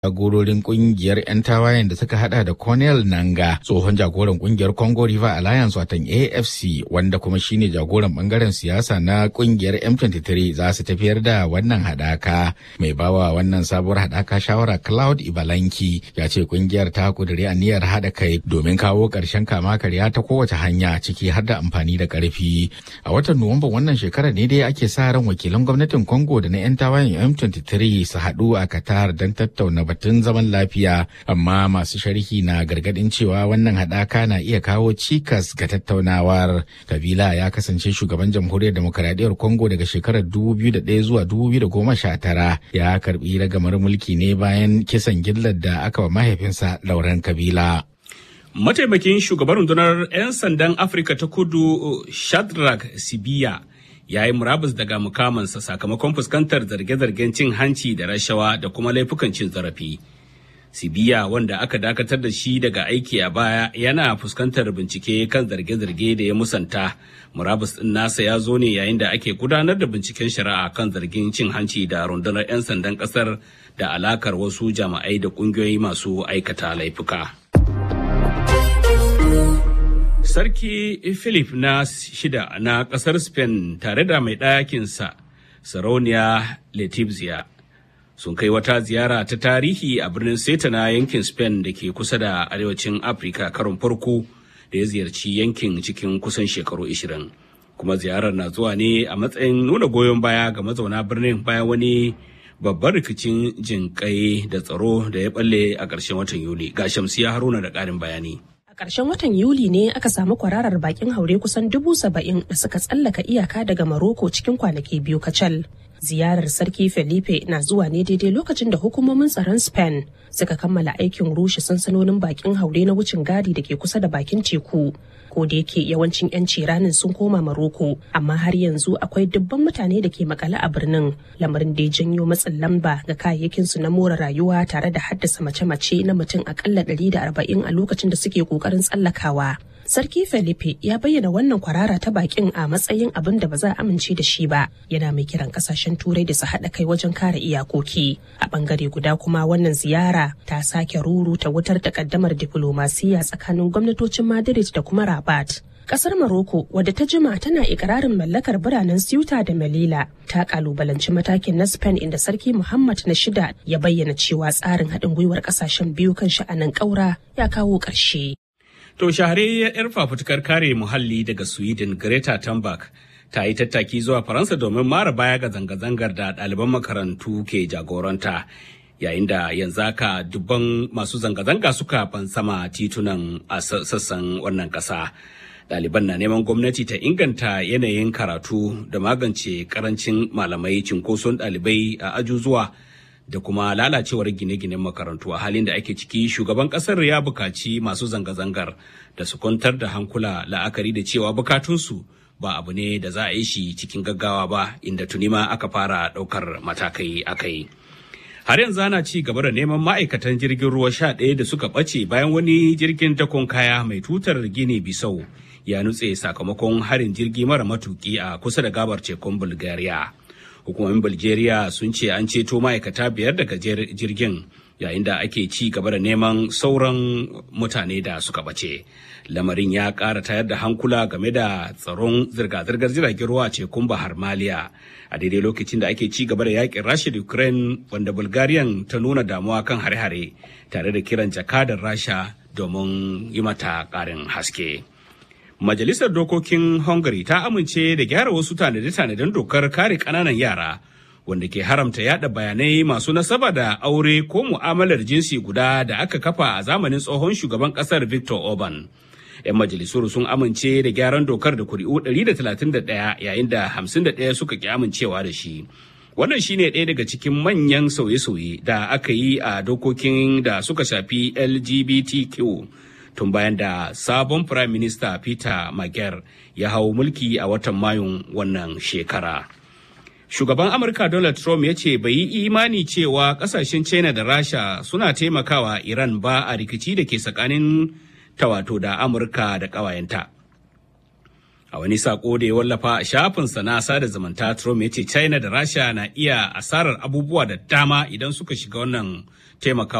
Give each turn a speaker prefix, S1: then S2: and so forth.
S1: jagororin kungiyar 'yan tawayen da suka hada da Cornel Nanga tsohon jagoran kungiyar Congo River Alliance watan AFC wanda kuma shine jagoran bangaren siyasa na kungiyar M23 za su tafiyar da wannan hadaka mai bawa wannan sabuwar hadaka shawara Cloud Ibalanki ya ce kungiyar ta kuduri aniyar hada kai domin kawo karshen kama karya ta kowace hanya ciki har da amfani da karfi a watan Nuwamba wannan shekarar ne dai ake sa ran wakilan gwamnatin Congo da na 'yan tawayen M23 su haɗu a Qatar don tattauna batun zaman lafiya amma masu sharhi na gargadin cewa wannan haɗaka na iya kawo cikas ga tattaunawar kabila ya kasance shugaban jamhuriyar demokaradiyyar congo daga shekarar 2001 zuwa 2019 ya karbi ragamar mulki ne bayan kisan gillar da aka wa mahaifinsa lauren kabila
S2: mataimakin shugaban rundunar 'yan sandan afirka ta kudu shadrack sibiya ya yi murabus daga mukamansa sakamakon fuskantar zarge-zargen cin hanci da rashawa da kuma laifukan cin zarafi. Sibiya wanda aka dakatar da shi daga aiki a baya yana fuskantar bincike kan zarge-zarge da ya musanta. Murabus ɗin nasa ya zo ne yayin da ake gudanar da binciken shari'a kan zargin cin hanci da rundunar 'yan sandan ƙasar da alakar wasu jama'ai da ƙungiyoyi masu aikata laifuka. Sarki Philip na shida na ƙasar Spain tare da mai ɗakinsa, Sarauniya Letizia, sun kai wata ziyara ta tarihi a birnin Seta na yankin Spain da ke kusa da arewacin Afirka karon farko da ya ziyarci yankin cikin kusan shekaru 20. Kuma ziyarar na zuwa ne a matsayin nuna goyon baya ga mazauna birnin bayan wani babban rikicin jinƙai da tsaro da ya balle a ƙarshen watan Yuli. Ga Shamsiya Haruna da ƙarin bayani.
S3: A ƙarshen watan Yuli ne aka samu kwararar bakin haure kusan dubu saba'in da suka tsallaka iyaka daga Maroko cikin kwanaki biyu kacal. Ziyarar Sarki Felipe na zuwa ne daidai lokacin da hukumomin tsaron Spain suka kammala aikin rushe sansanonin bakin haure na wucin gadi da ke kusa da bakin teku. Ko da yake yawancin 'yanci ranin sun koma Maroko, amma har yanzu akwai dubban mutane da ke makale a birnin, lamarin da ya janyo matsin lamba ga kayayyakinsu na more rayuwa tare da haddasa mace-mace na mutum akalla 140 a lokacin da suke kokarin tsallakawa. Sarki Felipe ya bayyana wannan kwarara ta bakin a matsayin abin da ba za a amince da shi ba. Yana mai kiran kasashen turai da su haɗa kai wajen kare iyakoki. A bangare guda kuma wannan ziyara ta sake ruru ta wutar takaddamar diflomasiya tsakanin gwamnatocin Madrid da kuma Rabat. Kasar Maroko wadda ta jima tana ikirarin mallakar biranen Ceuta da Melilla ta kalubalanci matakin na Spain inda Sarki Muhammad na shida ya bayyana cewa tsarin haɗin gwiwar ƙasashen biyu kan sha'anin ƙaura ya kawo ƙarshe.
S2: To shahararriyar 'yar fafutukar kare muhalli daga Sweden Greta Thunberg ta yi tattaki zuwa Faransa domin mara baya ga zanga-zangar da ɗaliban makarantu ke jagoranta. Yayin da yanzu haka dubban masu zanga-zanga suka fansama titunan a sassan wannan ƙasa. Ɗaliban na neman gwamnati ta inganta yanayin karatu da magance karancin malamai cinkoson ɗalibai a ajuzuwa. da kuma lalacewar gine-ginen makarantu a halin da ake ciki shugaban kasar ya bukaci masu zanga-zangar da su kwantar da hankula la'akari da cewa bukatunsu ba abu ne da za a yi shi cikin gaggawa ba inda tuni ma aka fara ɗaukar matakai akai. har yanzu ana ci gaba da neman ma'aikatan jirgin ruwa sha ɗaya da suka ɓace bayan wani jirgin dakon kaya mai tutar gine bisau ya nutse sakamakon harin jirgi mara matuki a kusa da gabar tekun bulgaria hukumomin bulgaria sun ce an ceto ma'aikata biyar daga jirgin yayin da ake ci gaba da neman sauran mutane da suka bace lamarin ya ƙara tayar da hankula game da tsaron zirga-zirgar jiragen ruwa tekun bahar maliya a daidai lokacin da ake ci gaba da yakin rasha da ukraine wanda bulgarian ta nuna damuwa kan hare-hare tare da kiran jakadar rasha domin yi mata ƙarin haske. Majalisar Dokokin Hungary ta amince da gyara wasu tanade-tanaden dokar kare ƙananan yara wanda ke haramta yada bayanai masu nasaba da aure ko mu'amalar jinsi guda da aka kafa a zamanin tsohon shugaban ƙasar Victor Orban. 'Yan majalisuru sun amince da gyaran dokar da kuri'u 131 yayin da 51 suka ki amincewa da shi. Wannan shine ɗaya daga cikin manyan sauye-sauye da aka yi a dokokin da suka shafi LGBTQ. tun bayan da sabon Prime Minister Peter Magyar ya hau mulki a watan Mayun wannan shekara. Shugaban Amurka Donald Trump ya ce bai yi imani cewa kasashen China da Rasha suna taimakawa Iran ba a rikici da ke tsakanin tawato da Amurka da ƙawayenta. A wani sako da ya wallafa a shafinsa na sada zumunta Trump ya ce China da Rasha na iya asarar abubuwa da dama idan suka shiga wannan taimakawa